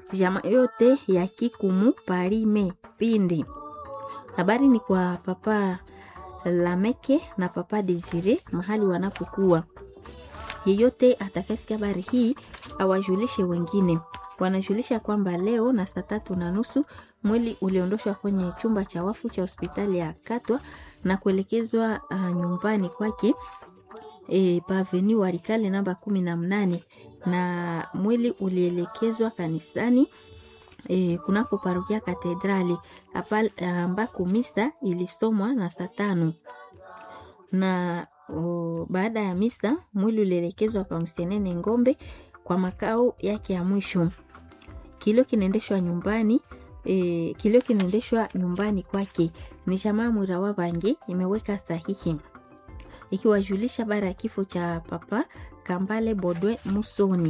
jamaa yote ya Kikumu Parime Pindi. Habari ni kwa papa Lameke na papa Desire mahali wanapokuwa. Yeyote atakayesikia habari hii awajulishe wengine. Wanajulisha kwamba leo na saa tatu na nusu mwili uliondoshwa kwenye chumba cha wafu cha hospitali ya Katwa na kuelekezwa uh, nyumbani kwake e, paveni Walikale namba kumi na mnane na mwili ulielekezwa kanisani e, kunako parokia katedrali ambako misa ilisomwa na saa tano na o, baada ya misa mwili ulielekezwa pa Msenene Ngombe kwa makao yake ya mwisho. Kilio kinaendeshwa nyumbani e, kilio kinaendeshwa nyumbani kwake. Ni jamaa Mwirawa Bange imeweka sahihi ikiwajulisha bara ya kifo cha papa Kambale Bodwe Musoni.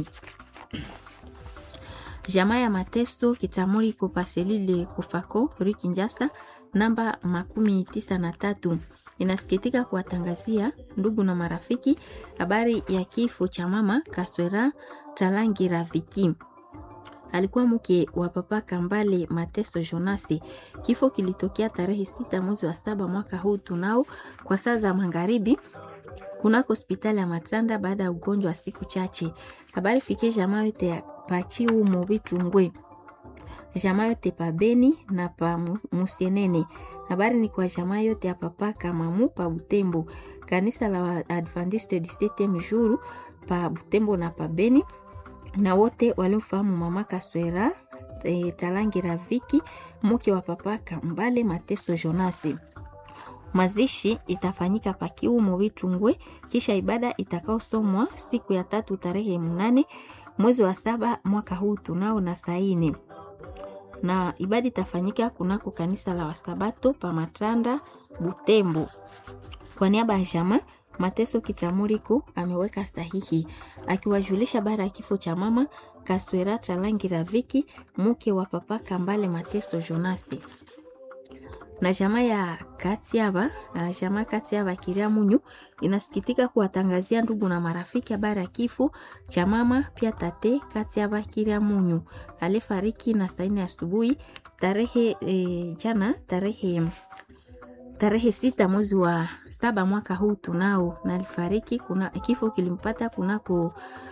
Jamaa ya mateso kitamuri kupaselile kufako Rikinjasa namba makumi tisa na tatu inasikitika kuwatangazia ndugu na marafiki habari ya kifo cha mama Kaswera Talangi Raviki. Alikuwa mke wa papa Kambale Mateso Jonasi. Kifo kilitokea tarehe sita mwezi wa saba mwaka huu tunao kwa saa za magharibi kunako hospitali ya Matranda baada ya ugonjwa wa siku chache. Habari fikie jamaa yote ya pachiu mubitungwe jamaa yote pa Beni na pa Musienene. Habari ni kwa jamaa yote ya papa Kamamu pa Butembo, kanisa la Adventiste du Septieme Jour pa Butembo na pa Beni, na wote waliofahamu mama Kaswera e, Talangi Raviki mke wa papa Kambale Mateso Jonasi. Mazishi itafanyika pakiumo Vitungwe, kisha ibada itakaosomwa siku ya tatu tarehe mnane mwezi wa saba mwaka huu tunao na saini na ibada itafanyika kunako kanisa la Wasabato pa Matranda Butembo. Kwa niaba ya jamaa Mateso Kitamuriko ameweka sahihi akiwajulisha bara ya kifo cha mama Kaswera Talangi Raviki mke wa papa Kambale Mateso Jonasi na jamaa ya Katiaba, jamaa Katiaba Kiria Munyu inasikitika kuwatangazia ndugu na marafiki habari ya kifo cha mama pia tate Katiaba Kiria Munyu alifariki na saa nne asubuhi tarehe e, jana tarehe tarehe sita mwezi wa saba mwaka huu tunao, na alifariki kuna kifo kilimpata kunako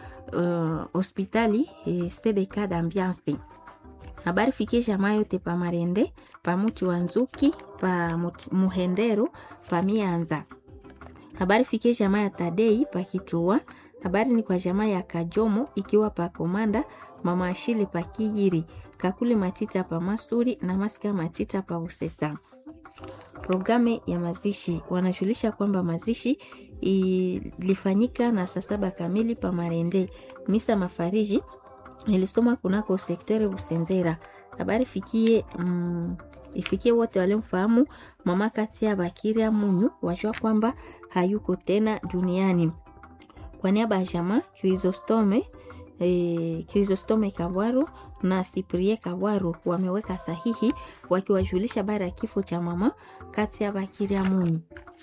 hospitali uh, e, Sebeka d'ambiance habari fikie jamaa yote pa Marende pa muti wa Nzuki pa Muhendero pa Mianza. Habari fikie jamaa ya Tadei pa Kitua. Habari ni kwa jamaa ya Kajomo ikiwa pa Komanda mama Ashili pa Kijiri Kakuli Matita pa Masuri na Masika Matita pa Usesa. Programu ya mazishi wanajulisha kwamba mazishi ilifanyika na saa saba kamili pa Marende. Misa mafariji ilisoma kunako sektori Busenzera. Habari fikie mm, ifikie wote walimfahamu mama kati ya Bakiria Munyu wajua kwamba hayuko tena duniani. Kwa niaba ya jamaa Chrysostome eh, Chrysostome Kabwaro na Siprie Kabwaro wameweka sahihi wakiwajulisha habari ya kifo cha mama kati ya Bakiria Munyu.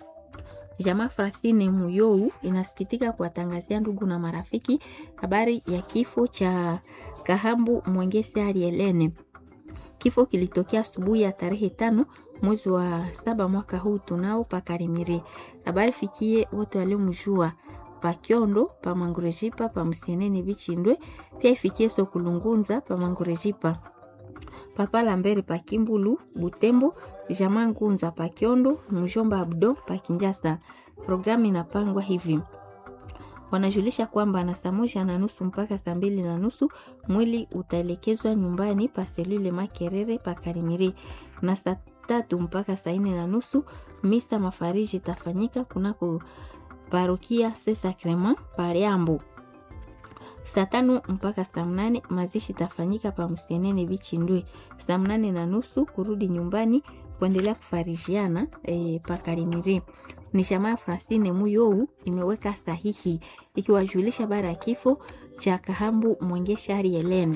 Jamaa Frasine Muyou inasikitika kuwatangazia ndugu na marafiki habari ya kifo cha Kahambu Mwengesi Arielene. Kifo kilitokea asubuhi ya tarehe tano mwezi wa saba mwaka huu tunao pakarimire. Habari fikie wote waliomjua pa Kyondo pa Mangurejipa pa Msenene Bichindwe, pia ifikie Sokulungunza pa Mangurejipa papa Lambere pa Kimbulu Butembo, jamaa Ngunza pa Kyondo, mjomba Abdo pa Kinjasa. Programu inapangwa hivi wanajulisha kwamba na saa moja na nusu mpaka saa mbili na nusu mwili utaelekezwa nyumbani pa selule Makerere pa Karimire, na saa tatu mpaka saa nne na nusu misa mafariji itafanyika kunako parokia Se Sacrement Pariambo. Saa tano mpaka saa mnane mazishi itafanyika pa Msenene Bichindwe. Saa mnane na nusu kurudi nyumbani kuendelea kufarijiana e, pa Karimire. Ni jamaa Francine Muyou imeweka sahihi ikiwajulisha bara ya kifo cha Kahambu Mwengeshari Helene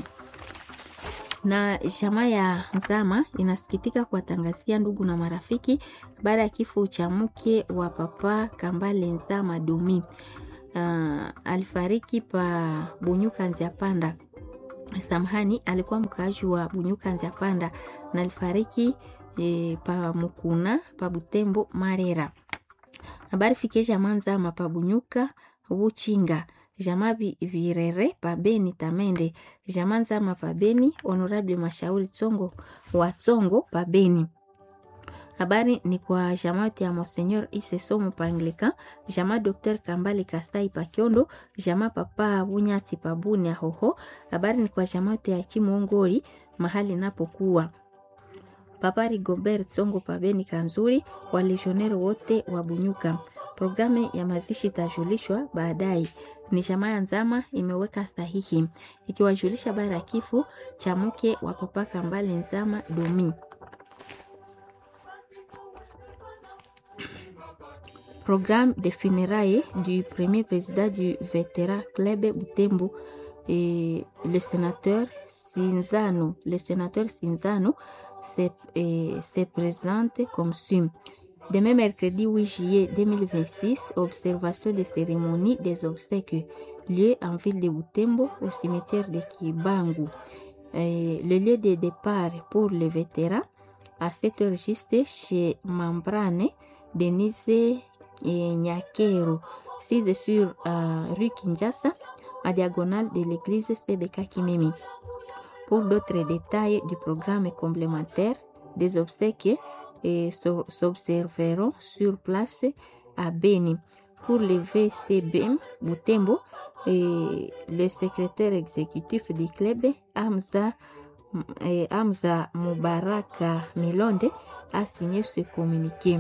na jamaa ya Nzama inasikitika kuwatangazia ndugu na marafiki baada ya kifo cha mke wa papa Kambale Nzama Dumi. Uh, alifariki pa Bunyuka Nzia Panda samhani alikuwa mkaaji wa Bunyuka Nzia Panda na alifariki e, pa Mukuna pa Butembo Marera. Habari fikie jamaa Nzama pa Bunyuka Buchinga jamaa Virere pa Beni Tamende jamaa Nzama pa Beni Honorable Mashauri Tsongo wa Tsongo pa Beni. Habari ni kwa jamaa ya Monseigneur Ise Somo pa Anglican, jamaa Dr. Kambale Kasai pa Kiondo, jamaa Papa Bunyati pa Bunia Hoho. Habari ni kwa jamaa ya Kimongori mahali napokuwa. Papa Rigobert Tsongo pa Beni Kanzuri, walegionero wote wa Bunyuka. Programu ya mazishi itajulishwa baadaye. Ni jamaa ya Nzama imeweka sahihi ikiwajulisha habari ya kifo cha mke wa Papa Kambale Nzama Domi. Programme de funérailles du premier président du vétéran Club Butembo et le sénateur Sinzano, le sénateur Sinzano se, eh, se présente comme suit. Demain mercredi 8 juillet 2026, observation des cérémonies des obsèques lieu en ville de Butembo au cimetière de Kibangu. Eh, le lieu de départ pour les vétérans à 7 heures juste chez Membrane, Denise et Nyakero, 6 sur euh, rue Kinshasa, à diagonale de l'église Sebeka Kimemi. Pour d'autres détails du programme complémentaire des obsèques, et s'observeront sur place à Beni. Pour le VCB Butembo, et le secrétaire exécutif du club, Hamza, et Hamza Mubaraka Milonde, a signé ce communiqué.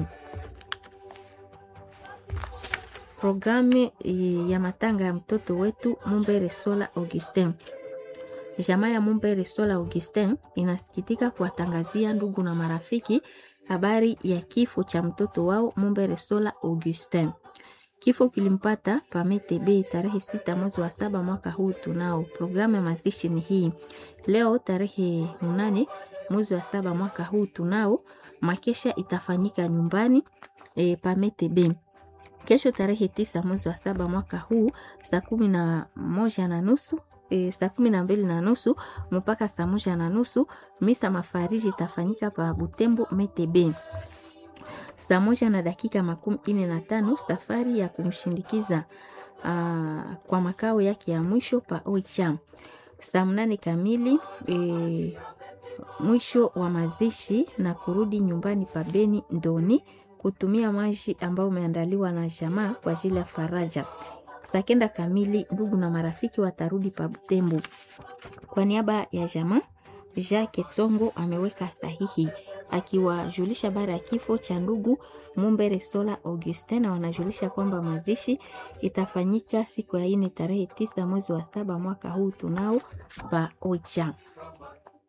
Programu ya matanga ya mtoto wetu Mumbere Sola Augustin. Jamaa ya Mumbere Sola Augustin inasikitika kuwatangazia ndugu na marafiki habari ya kifo cha mtoto wao Mumbere Sola Augustin. Kifo kilimpata Pametebe tarehe sita mwezi wa saba mwaka huu. Tunao programu ya mazishi ni hii leo tarehe mnane mwezi wa saba mwaka huu. Tunao makesha itafanyika nyumbani e, Pametebe kesho tarehe tisa mwezi wa saba mwaka huu saa kumi na moja na nusu e, saa kumi na mbili na nusu mpaka saa moja na nusu misa mafariji itafanyika pa Butembo Metebe. Saa moja na dakika makumi ine na tano safari ya kumshindikiza uh, kwa makao yake ya mwisho pa Oicha. Saa mnane kamili e, mwisho wa mazishi na kurudi nyumbani pa Beni Ndoni kutumia maji ambao umeandaliwa na jamaa kwa ajili ya faraja. Saa kenda kamili ndugu na marafiki watarudi pa Butembo. Kwa niaba ya jamaa, Jacques Tsongo ameweka sahihi akiwajulisha bara ya kifo cha ndugu Mumbere Sola Augustin, na wanajulisha kwamba mazishi itafanyika siku ya ine tarehe tisa mwezi wa saba mwaka huu tunao pa Oicha.